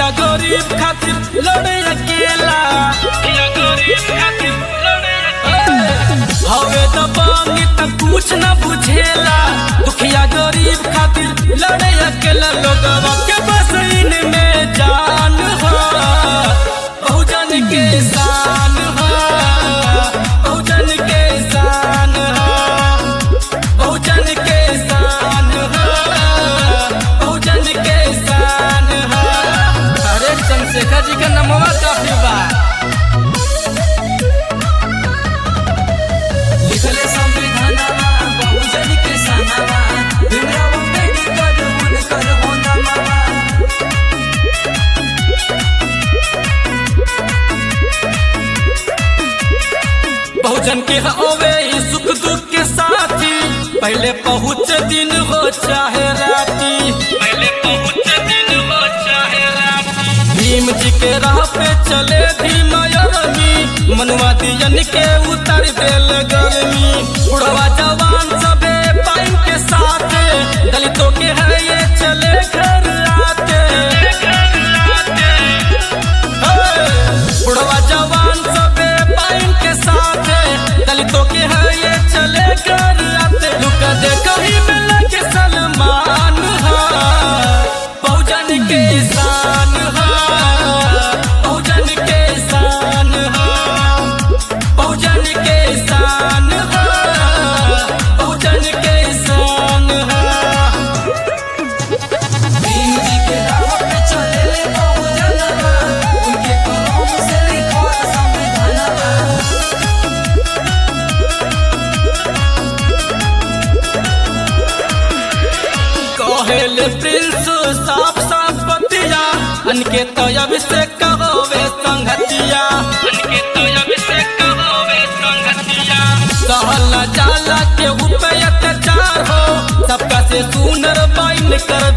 दुखिया गरीब खातिर लड़े अकेला दुखिया गरीब खातिर लड़े अकेला हवे दबानी त कुछ न बुझेला दुखिया गरीब खातिर लड़े अकेला लोगवा के बस इनमें जान हो बहुजन के शान हो बहुजन के शान हो बहुजन के शान हो बहुजन के शान हो अरे चंद्रशेखर जी का नमवा काफी बा लिखले संविधानवा बहुजन के सनवा भीमराव अम्बेडकर उनकर होनवा बहुजन के होवे ई सुख दुख के साथी पहले पहुँच दिन हो चाहे राती पहले पहुँच दिन हो चाहे राती भीम जी के राह पे चले भीम अरमी मनुआ दियन के उतर देल गर्मी बुढ़वा जवान सबे पाइन के साथ दलितों के है ये चले घर आते बुढ़वा जवान सबे पाइन के साथ दलितों के है ये चले कर आते लुक दे कहीं मिल के सलमान हा बहुजन के शान हा बहुजन के शान हा बहुजन के शान हा बहुजन के शान हा भीम जी के राह पे चले बहुजनवा उनके कलम से लिखल संविधानवा कहेले प्रिंस साफ साफ बतिया अनके तो अभिषेक कहोवे संगतिया अनके तो अभिषेक कहोवे संगतिया कहल न जाला के ऊपर अत्याचार हो सबका से सुनर बाइन कर